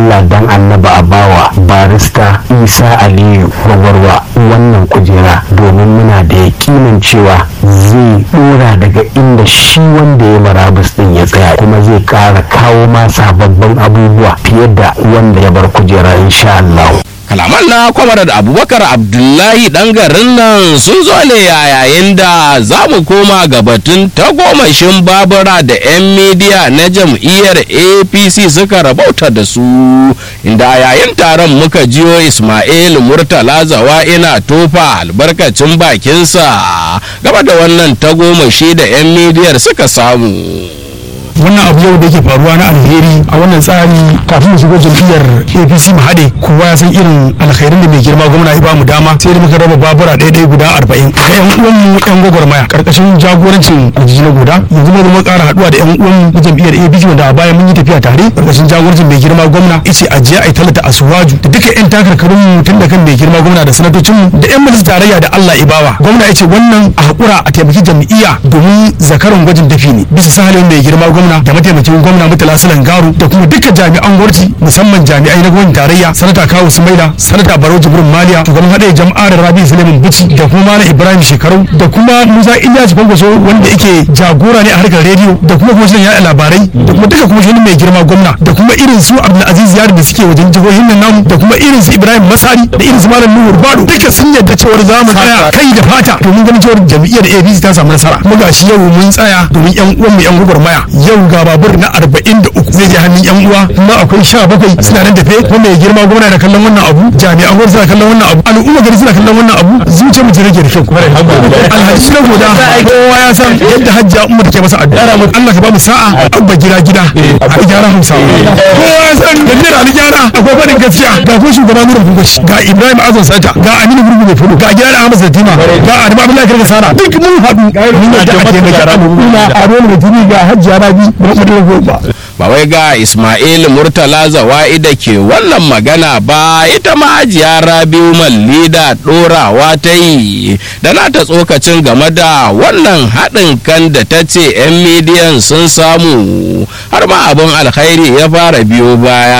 Allah dan annaba a bawa barista Isa Aliyu gwagwarwa wannan kujera domin muna da yakinin cewa zai dora daga inda shi wanda ya marabus din ya tsaya kuma zai kara kawo ma sababbin abubuwa fiye da wanda ya bar kujera insha Allah. kalaman na kwamarar abubakar abdullahi dan garin nan sun zo ne a yayin da za mu koma ga batun tagomashin babura da 'yan midiya na jam'iyyar apc suka rabauta da su inda a yayin taron muka jiyo ismail murtala zawa ina tofa albarkacin bakinsa gaba da wannan tagomashi da 'yan midiyar suka samu wannan abu yau da yake faruwa na alheri a wannan tsari kafin mu shigo jam'iyyar apc mu haɗe kowa ya san irin alkhairin da mai girma gwamna ya bamu dama sai da muka raba babura ɗaya ɗaya guda arba'in ga yan uwanmu yan gwagwarmaya karkashin jagorancin aljihi na goda yanzu mu zama ƙara haɗuwa da yan uwanmu na jam'iyyar apc wanda a baya mun yi tafiya tare karkashin jagorancin mai girma gwamna ice a jiya a yi tallata asuwaju da duka yan takarkarun mu tun da kan mai girma gwamna da sanatocin mu da yan majalisar tarayya da Allah ibawa gwamna ya ce wannan a haƙura a taimaki jam'iyya domin zakaran gwajin dafi ne bisa sahalin mai girma gwamna gwamna da mataimakin gwamna mutala silan garu da kuma dukkan jami'an gwamnati musamman jami'ai na gwamnatin tarayya sanata kawu sumaila sanata barau jibrin maliya shugaban haɗe jama'ar rabi suleiman bici da kuma malam ibrahim shekaru da kuma musa ilyas kwankwaso wanda yake jagora ne a harkar rediyo da kuma kwamishinan yaɗa labarai da kuma duka kwamishinan mai girma gwamna da kuma irin su abdulaziz yari da suke wajen jihohin nan namu da kuma irin su ibrahim masari da irin su malam nuhu bado duka sun yadda cewar za mu tsaya kai da fata domin ganin cewar jam'iyyar apc ta samu nasara kuma gashi yau mun tsaya domin yan uwanmu yan gwagwarmaya yau yau ga babur na arba'in da uku zai je hannun yan uwa kuma akwai sha bakwai suna nan tafe kuma mai girma gwamna da kallon wannan abu jami'an gwamnati suna kallon wannan abu al'umma gari suna kallon wannan abu zuciya mu rage da kyau alhaji na goda kowa ya san yadda hajjia umma take masa addu'a Allah ka ba mu sa'a abba gida gida a gyara hausa kowa ya san yadda da gyara akwai faɗin gaskiya ga ko shugaba nura kungoshi ga ibrahim azon sata ga aminu gurgu mai fudu ga gyara ahmad zatima ga adamu abdullahi karka sara duk mun haɗu mun yadda a taimaki al'umma a dole mutumi ga hajjia rabi ba wai ga Ismail Murtala Zawa'i da ke wannan magana ba ita ma hajiya Rabiu Mallida ɗorawa ta yi da nata tsokacin game da wannan haɗin kan da ta ce 'yan midiyan sun samu har ma abin alkhairi ya fara biyo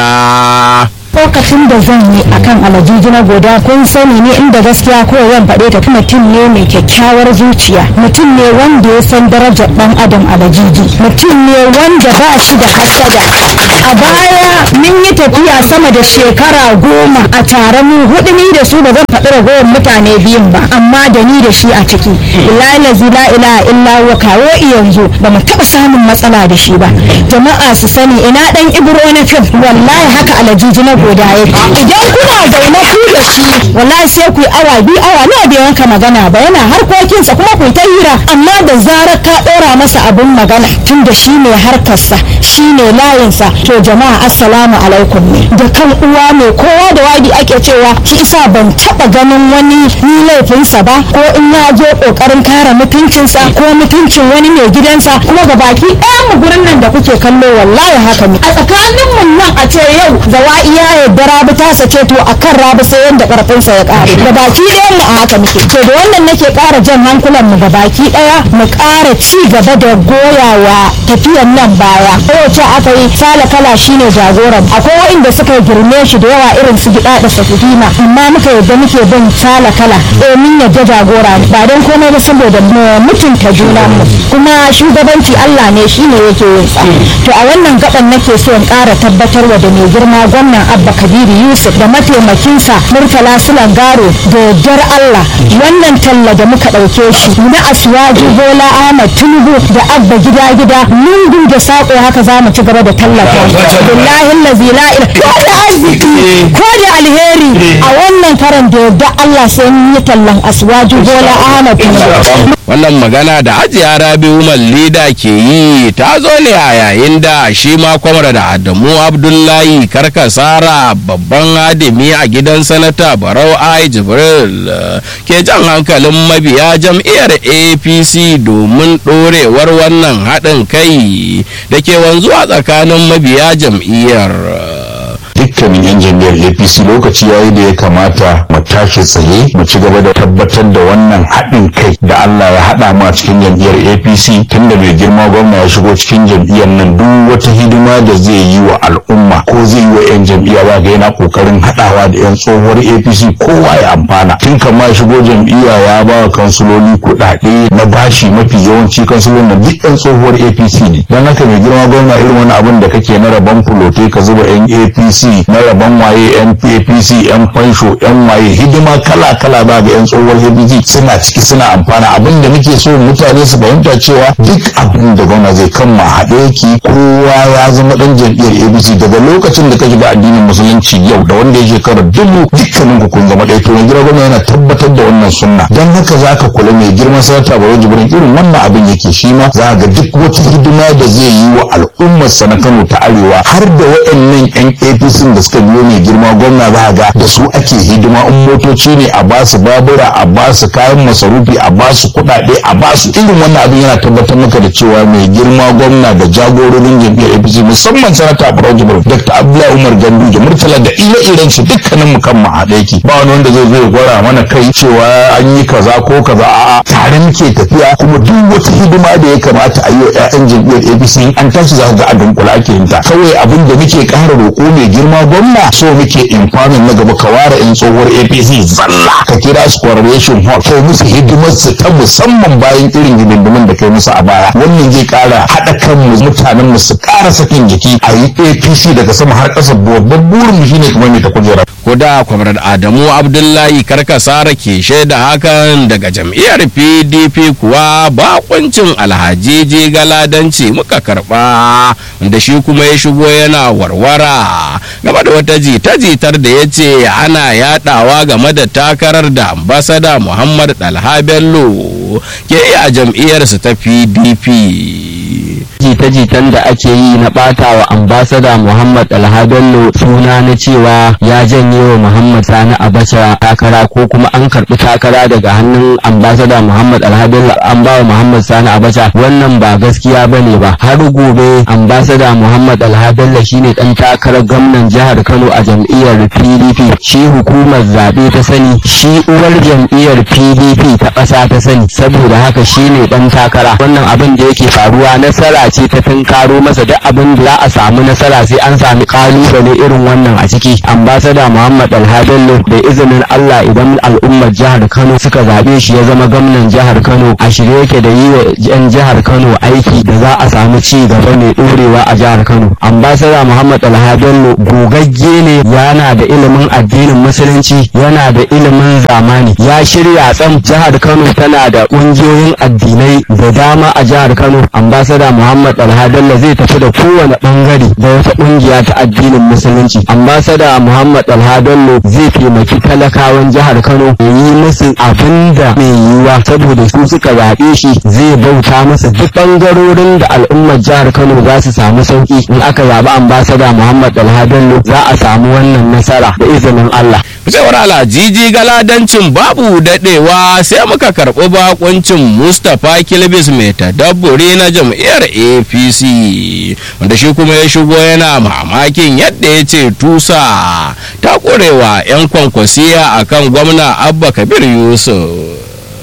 baya. lokacin da zan yi akan alajiji na goda kun sani ne inda gaskiya ko zan faɗe ta mutum ne mai kyakkyawar zuciya mutum ne wanda ya san darajar ɗan adam alajiji mutum ne wanda ba shi da hasada a baya mun yi tafiya sama da shekara goma a tare mu hudu ni da su ba zan faɗi ragowar mutane biyun ba amma da ni da shi a ciki la la ilaha illa wa kawo yanzu ba mu taɓa samun matsala da shi ba jama'a su sani ina ɗan ibro na fim wallahi haka alajiji na guda yake idan kuna zaune ku da shi wallahi sai ku yi awa biyu awa nawa bai wanka magana ba yana harkokinsa kuma ku ta hira amma da zarar ka ɗora masa abin magana tun da shi ne harkarsa shi ne layinsa to jama'a assalamu alaikum ne da kan uwa mai kowa da wadi ake cewa shi isa ban taɓa ganin wani ni laifinsa ba ko in ya zo ƙoƙarin kare mutuncinsa ko mutuncin wani mai gidansa kuma ga baki ɗaya mu gurin nan da kuke kallo wallahi haka ne a tsakanin mu nan a ce yau zawa'i ya yadda rabi ta sace to akan rabi sai yanda karfinsa ya kare da baki ɗayan mu a haka muke to da wannan nake ƙara jan hankulan mu ga baki ɗaya mu ƙara ci gaba da goyawa tafiyan nan baya kowace aka yi sala kala shine jagoran akwai wa'inda suka girme shi da yawa irin su gida da safifina amma muka yadda muke bin sala kala domin yadda jagora ba don komai ba saboda mu mutunta juna mu kuma shugabanci Allah ne shine yake yin sa to a wannan gaban nake so in ƙara tabbatarwa da mai girma gwamnan abba kabiru yusuf da mataimakinsa murtala sulangaro da yardar allah wannan talla da muka ɗauke shi na asuwaji bola ahmad tinubu da abba gida gida lungu da saƙo haka za mu ci gaba da tallafa billahi lazi la ko da arziki ko da alheri a wannan karan da yardar allah sai mun yi tallan asuwaji bola ahmad tinubu wannan magana da ajiya rabiu mallida ke yi ta zo ne a yayin da shi ma kwamar da adamu abdullahi karkasara babban hadimi a gidan sanata barau ai jibril ke jan hankalin mabiya jam'iyyar apc domin ɗorewar wannan haɗin kai da ke wanzuwa tsakanin mabiya jam'iyyar dukkanin yan jam'iyyar apc apc lokaci yayi da ya kamata mu tashi tsaye mu ci gaba da tabbatar da wannan haɗin kai da allah ya haɗa mu a cikin jam'iyyar apc tunda mai girma gwamna ya shigo cikin jam'iyyar nan duk wata hidima da zai yi wa al'umma ko zai yi wa 'yan jam'iyya ba ga yana kokarin haɗawa da 'yan tsohuwar apc kowa ya amfana tun kama ya shigo jam'iyya ya ba wa kansuloli kuɗaɗe na bashi mafi yawanci kansulolin nan duk 'yan tsohuwar apc ne don haka mai girma gwamna irin wani abin da kake na rabon fulote ka zuba 'yan apc na rabon waye 'yan apc 'yan fansho 'yan waye hidima kala kala ba ga 'yan tsohuwar apc suna ciki suna amfana abin da muke so mutane su fahimta cewa duk abin da gwamna zai kama haɗe yake kowa ya zama ɗan jam'iyyar apc daga lokacin da ka shiga addinin musulunci yau da wanda ya shekara dubu dukkanin ku kun zama ɗaya to mai girma gwamna yana tabbatar da wannan sunna don haka za ka kula mai girman sanata baro jibrin irin wannan abin yake shi ma za ga duk wata hidima da zai yi wa al'ummar sa na kano ta arewa har da waɗannan yan apc da suka biyo mai girma gwamna za ga da su ake hidima in motoci ne a ba su babura a ba su kayan masarufi a ba su kuɗaɗe a ba su irin wannan abin yana tabbatar maka da cewa mai girma gwamna da jagororin jam'iyyar apc musamman sanata baro jibrin dr abdullahi umar gandu da murtala da ire-iren su dukkanin mu kan mu haɗe yake ba wani wanda zai zo ya gwara mana kai cewa an yi kaza ko kaza a'a tare muke tafiya kuma duk wata hidima da ya kamata a yi wa 'ya'yan jam'iyyar apc in an tashi za ga a dunkula ake yin ta kawai abin da muke ƙara roƙo mai girma gwamna so muke infamin na gaba ka ware 'yan tsohuwar apc zalla ka kira su coronation hall kai musu hidimar su ta musamman bayan irin hidindimin da kai musu a baya wannan zai ƙara haɗa kan mu mutanen mu su ƙara sakin jiki a yi apc daga sama har ƙasa babban burin mu shine kamar mai ta kujera kuda kwamrar adamu abdullahi karkasara ke shaida hakan daga jam'iyyar pdp kuwa bakuncin alhaji galadanci muka karba wanda shi kuma ya shigo yana warwara game da wata jita-jitar da ya ce ana yadawa game da takarar da ambasada muhammad dalha bello ke yi a jam'iyyarsa ta pdp jita-jitan da ake yi na bata wa ambasada Muhammad Alhadallo suna na cewa ya janye wa Muhammad Sani Abacha takara ko kuma an karbi takara daga hannun ambasada Muhammad Alhadallo an ba wa Muhammad Sani Abacha wannan ba gaskiya bane ba har gobe ambasada Muhammad Alhadallo shine dan takarar gwamnan jihar Kano a jam'iyyar PDP shi hukumar zabe ta sani shi uwar jam'iyyar PDP ta ƙasa ta sani saboda haka shine dan takara wannan abin da yake faruwa nasara ce ta tunkaro masa duk abin da za a samu nasara sai an sami kalubale irin wannan a ciki ambasada muhammad alhadallo da izinin allah idan al'ummar jihar kano suka zaɓe shi ya zama gwamnan jihar kano a shirye yake da yi wa yan jihar kano aiki da za a samu ci gaba mai ɗorewa a jihar kano ambasada muhammad alhadallo gogagge ne yana da ilimin addinin musulunci yana da ilimin zamani ya shirya tsam jihar kano tana da ƙungiyoyin addinai da dama a jihar kano ambasada muhammad alhadalla zai tafi da kowane bangare da wata kungiya ta addinin musulunci ambasada muhammad alhadallo zai taimaki talakawan jihar kano ya yi musu abin da mai yiwuwa saboda su suka zaɓe shi zai bauta masa duk bangarorin da al'ummar jihar kano za su samu sauki in aka zaɓi ambasada muhammad alhadallo za a samu wannan nasara da izinin allah cewar alhajiji galadancin babu dadewa sai muka karɓi bakuncin mustapha kilbis mai tadabburi na jam'iyyar apc wanda shi kuma ya shigo yana mamakin yadda ya ce tusa ta ƙurewa 'yan kwankwasiya akan gwamna abba kabir yusuf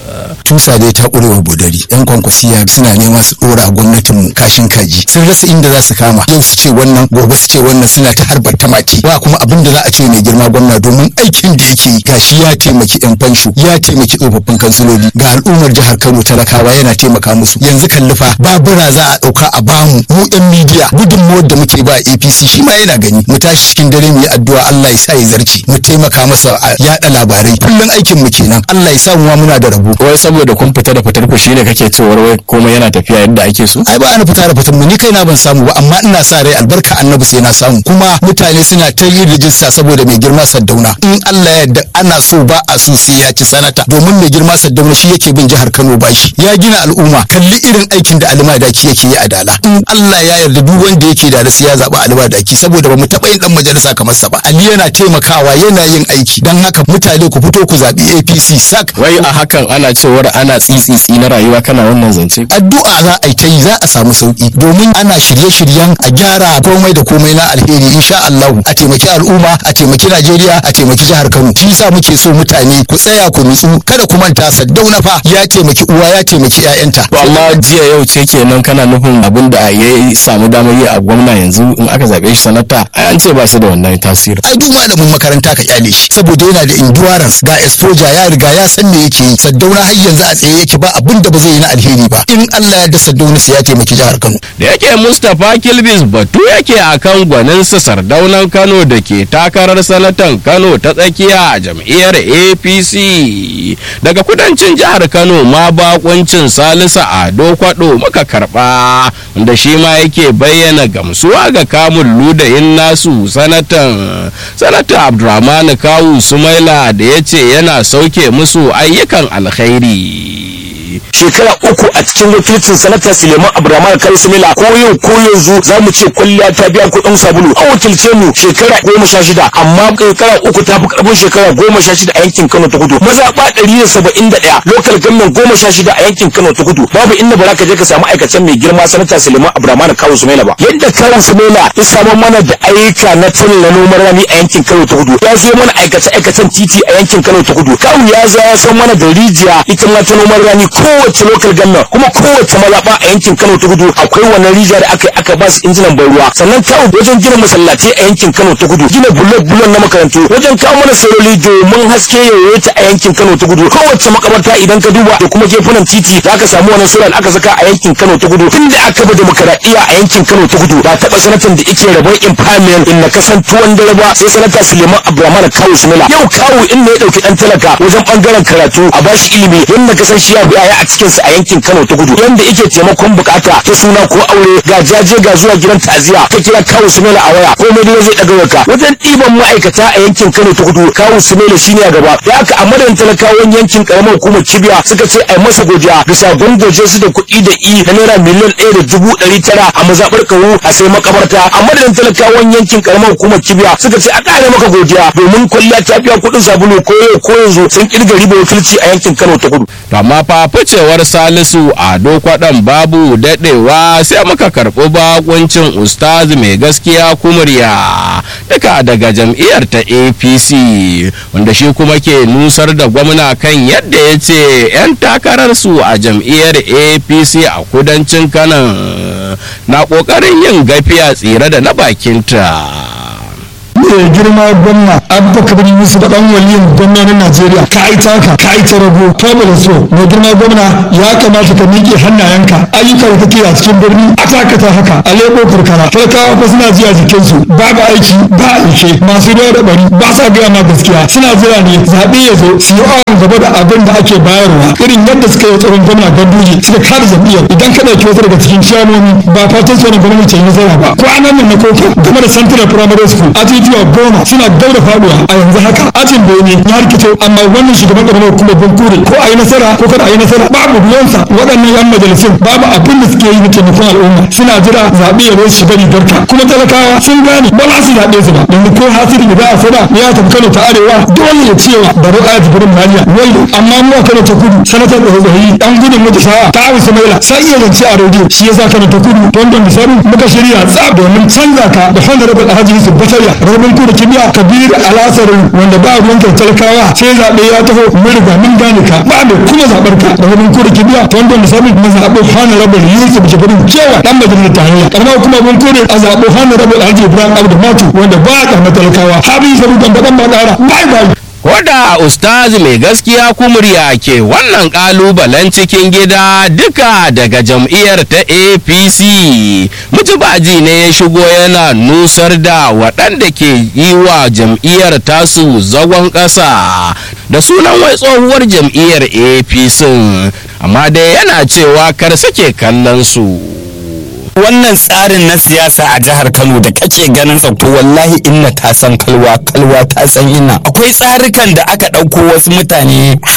tusa dai ta ƙurewa bodari yan kwankwasiya suna nema su ɗora gwamnatin mu kashin kaji sun rasa inda za su kama yau su ce wannan gobe su ce wannan suna ta harbar tamaki ba kuma abin da za a ce mai girma gwamna domin aikin da yake yi gashi ya taimaki yan fansho ya taimaki tsofaffin kansiloli ga al'ummar jihar kano talakawa yana taimaka musu yanzu kallifa babura za a ɗauka a bamu mu yan midiya gudunmawar da muke ba apc shi ma yana gani mu tashi cikin dare mu yi addu'a allah ya sa ya zarce mu taimaka masa a yaɗa labarai kullum aikin mu kenan allah ya sa mu ma muna da rabo wai saboda kun fita da fitar ku shine kake cewar wai komai yana tafiya yadda ake so ai ba ana fita da fitar mu ni kaina ban samu ba amma ina sa rai albarka annabi sai na samu kuma mutane suna ta yin rijista saboda mai girma saddauna in Allah ya yarda ana so ba a so sai ya ci sanata domin mai girma saddauna shi yake bin jihar Kano bashi ya gina al'umma kalli irin aikin da Alima Daki yake yi a Dala in Allah ya yarda duk wanda yake da sai ya zaba Alima Daki saboda ba mu taba yin dan majalisa kamar sa ba Ali yana taimakawa yana yin aiki dan haka mutane ku fito ku zabi APC sak wai a hakan ana cewar cewar ana tsitsitsi na rayuwa kana wannan zance addu'a za a yi ta yi za a samu sauki domin ana shirye-shiryen a gyara komai da komai na alheri insha Allah a taimaki al'umma a taimaki Najeriya a taimaki jihar Kano shi yasa muke so mutane ku tsaya ku nutsu kada ku manta Saddauna fa ya taimaki uwa ya taimaki ƴaƴanta to amma jiya yau ce kenan kana nufin abin da ya samu damar yi a gwamna yanzu in aka zabe shi sanata ai an ce ba shi da wannan tasiri ai duk malamin makaranta ka kyale shi saboda yana da endurance ga exposure ya riga ya san me yake yi Saddauna har yanzu a tsaye yake ba abin da ba zai yi na alheri ba in Allah ya da Saddauna sai ya taimaki jihar Kano da yake mustapha kilbis batu yake akan gwaninsa sardaunan kano da ke takarar sanatan kano ta tsakiya a jam'iyyar apc daga kudancin jihar kano ma bakuncin salisa ado kwado muka karba wanda shi ma yake bayyana gamsuwa ga kamun ludayin nasu sanatan sanata abdurrahman kawu sumaila da ya ce yana sauke musu ayyukan alkhairi shekara uku a cikin wakilcin sanata suleiman abdulrahman kai sumila ko yau ko yanzu za mu ce kwalliya ta biya kuɗin sabulu an wakilce mu shekara goma sha shida amma shekara uku ta fi karfin shekara goma sha shida a yankin kano ta kudu mazaɓa ɗari da saba'in da ɗaya lokal gannan goma sha shida a yankin kano ta kudu babu inda ba za ka je ka samu aikacen mai girma sanata suleiman abdulrahman kawu sumila ba yadda kawu sumila ya samar mana da ayyuka na talla noman rani a yankin kano ta kudu ya zo mana aikace aikacen titi a yankin kano ta kudu kawu ya zo ya san mana da rijiya ita ma ta noman rani kowace lokal gannan kuma kowace mazaɓa a yankin Kano ta kudu akwai wannan rijiya da aka aka ba su injinan ban ruwa sannan kawo wajen gina masallatai a yankin Kano ta kudu gina bulok bulok na makarantu wajen kawo mana sololi domin haske yayyata a yankin Kano ta kudu kowace makabarta idan ka duba da kuma gefunan titi da aka samu wannan solar aka saka a yankin Kano ta kudu tunda aka bi demokaradiyya a yankin Kano ta kudu ba taɓa sanatan da yake rabon impairment in na kasan tuwon dare ba sai sanata Suleiman Abdulrahman Kawu Sumila yau kawu in ne ya dauki dan talaka wajen bangaren karatu a bashi ilimi yanda kasan shi ya biya a cikin sa a yankin Kano ta kudu yanda yake taimakon bukata ta suna ko aure ga jaje ga zuwa gidan ta'aziya ka kira kawu Sumela a waya ko mai zai daga waka wajen ɗiban ma'aikata a yankin Kano ta kudu kawu Sumela shine a gaba da haka a madadin talakawan yankin karamar hukumar Kibiya suka ce ai masa godiya bisa gongoje su da kuɗi da i na naira miliyan ɗaya da dubu ɗari tara a mazaɓar kawu a sai makabarta a madadin talakawan yankin karamar hukumar Kibiya suka ce a ƙara maka godiya domin kwalliya ta biya kuɗin sabulu ko yau ko yanzu sun kirga riba wakilci a yankin Kano ta kudu. to amma fa ficewar salisu ado kwaɗan babu daɗewa sai muka karɓi bakuncin ustaz mai gaskiya kumurya duka daga jam'iyyar ta apc wanda shi kuma ke nusar da gwamna kan yadda ya ce 'yan takararsu a jam'iyyar apc a kudancin kanan na ƙoƙarin yin gafiya tsire da na bakinta mai girma gwamna abba kabir yusuf da dan waliyin gwamnonin najeriya ka ai taka ka ai ta rago ka bada so mai girma gwamna ya kamata ka miƙe hannayenka ayyuka da kake a cikin birni a takata haka a lebo karkara talakawa fa suna jiya jikinsu babu aiki ba aike masu ruwa da bari ba sa gaya ma gaskiya suna jira ne zaɓe ya zo su yi awon gaba da abin da ake bayarwa irin yadda suka yi tsoron gwamna ganduje suka kada jam'iyyar idan ka ɗauki wasu daga cikin shamomi ba fatan tsoron gwamnati ya nasara ba kwanan nan na koko game da central primary school ajujuwa goma suna daura faduwa a yanzu haka ajin bene ya rikice amma wannan shugaban karamar hukumar bankure ko a yi nasara ko kada a yi nasara babu ruwansa waɗannan yan majalisun babu abin da suke yi na taimakon al'umma suna jira zaɓe ya zo shiga rigarka kuma talakawa sun gane ba za su zaɓe su ba yanzu ko hasiri da a sada ya tafi kano ta arewa dole ya cewa baro a jibirin maliya wai amma mu a kano ta kudu sanatar da zazzahi dan gudun mutu sa'a ta abu samaila sai iya zance a rediyo shi yasa kano ta kudu don misali muka shirya tsab domin canza ka da honorable alhaji yusuf batariya rabin ku da kibiya kabir alasarin wanda ba ruwan talakawa sai zaɓe ya taho mun riga mun gane ka ba da kuma zaɓar ka rabin ku da kibiya wanda misali kuma zaɓo honorable yusuf jibrin cewa dan majalisar tarayya karma kuma mun kore a zaɓo honorable alhaji ibrahim abdu matu wanda ba ya karma talakawa habin sabu dan dan ba ƙara bye bye Koda Ustaz mai gaskiya kumurya ke wannan kalubalen cikin gida duka daga jam'iyyar ta APC. Mutubaji ne ya shigo yana nusar da waɗanda ke yi wa jam'iyyar tasu zagon ƙasa da sunan wai tsohuwar jam'iyyar APC. Amma dai yana cewa kar sake kallon su. wannan tsarin na siyasa a jihar Kano da kake ganin sa to wallahi inna ta san kalwa kalwa ta san inna akwai tsarukan da aka ɗauko wasu mutane haya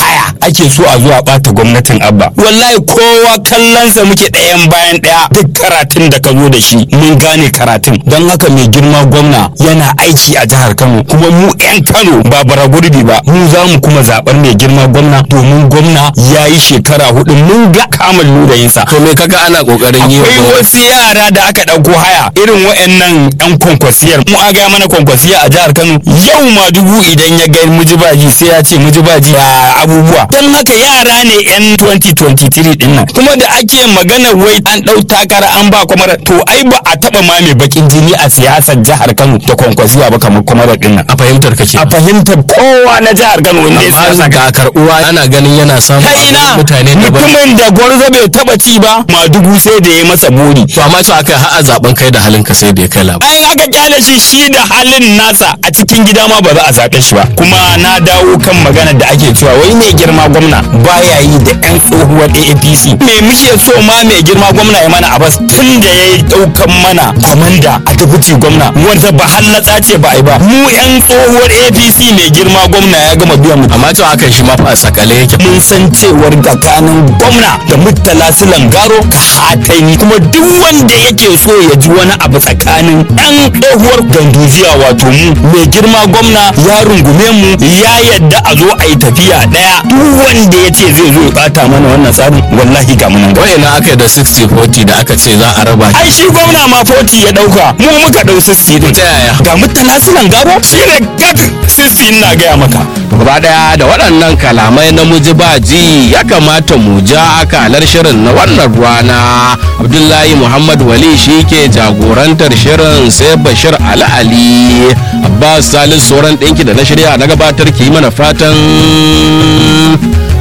ake so a zuwa bata gwamnatin abba wallahi kowa kallonsa muke ɗayan bayan ɗaya duk karatun da ka zo da shi mun gane karatun don haka mai girma gwamna yana aiki a jihar kano kuma mu 'yan kano ba bara gurbi ba mu za mu kuma zaɓar mai girma gwamna domin gwamna ya yi shekara hudu mun ga kamun ludayinsa to me kaga ana kokarin yi akwai wasu yara da aka ɗauko haya irin wa'annan 'yan kwankwasiyar mu a gaya mana kwankwasiya a jihar kano yau ma dubu idan ya ga mujibaji sai ya ce mujibaji a abubuwa don haka yara ne 'yan 2023 din nan kuma da ake magana wai an ɗau takara an ba kwamar to ai ba a taɓa ma mai bakin jini a siyasar jihar kano da kwankwasiya ba kamar kwamar din nan a fahimtar ka ke a fahimtar kowa na jihar kano wanda ya siyasa amma ga karbuwa ana ganin yana samun ta ina mutane daban mutumin da gwarzo bai taba ci ba madugu sai da ya masa buri to amma to aka har a zaben kai da halin ka sai da ya kai labar bayan aka kyale shi shi da halin nasa a cikin gida ma ba za a zaɓe shi ba kuma na dawo kan magana da ake cewa wai mai girma gwamna baya yi da yan tsohuwar AAPC me muke so ma mai girma gwamna ya mana abas tun da ya ɗaukan mana kwamanda a dubuti gwamna wanda ba hallatsa ce ba a yi ba mu yan tsohuwar APC mai girma gwamna ya gama biyan mu amma to hakan shi ma fa a sakale yake mun san cewar tsakanin gwamna da murtala silan garo hataini kuma duk wanda yake so ya ji wani abu tsakanin ɗan tsohuwar ganduziya wato mu mai girma gwamna ya rungume mu ya yadda a zo a yi tafiya ɗaya duk wanda ya ce zai zo ya bata mana wannan tsarin wallahi ga munan gaba wai na aka yi da 60-40 da aka ce za a raba ai shi gwamna ma 40 ya ɗauka mu muka ɗau 60 din ta yaya ga murtala silan garo shi ne gad 60 na gaya maka gaba daya da waɗannan kalamai na mujibaji ya kamata mu ja akalar shirin na wannan rana abdullahi muhammad wali shi ke jagorantar shirin sai bashir ali ali abbas salis sauran ɗinki da na shirya na gabatar ki mana fatan